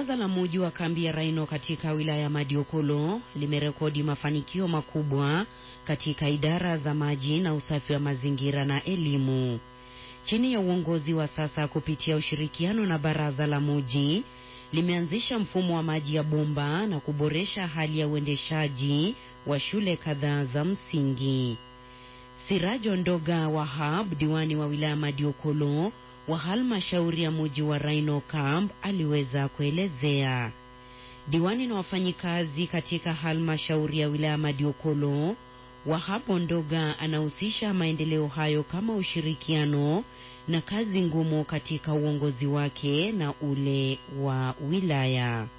Baraza la muji wa kambi ya Raino katika wilaya ya Madiokolo limerekodi mafanikio makubwa katika idara za maji na usafi wa mazingira na elimu. Chini ya uongozi wa sasa kupitia ushirikiano na baraza la muji limeanzisha mfumo wa maji ya bomba na kuboresha hali ya uendeshaji wa shule kadhaa za msingi. Sirajo Ndoga Wahab, diwani wa wilaya Madiokolo wa halmashauri ya muji wa Rhino Camp, aliweza kuelezea. Diwani na wafanyikazi katika halmashauri ya wilaya Madiokolo Wahabo Ndoga anahusisha maendeleo hayo kama ushirikiano na kazi ngumu katika uongozi wake na ule wa wilaya.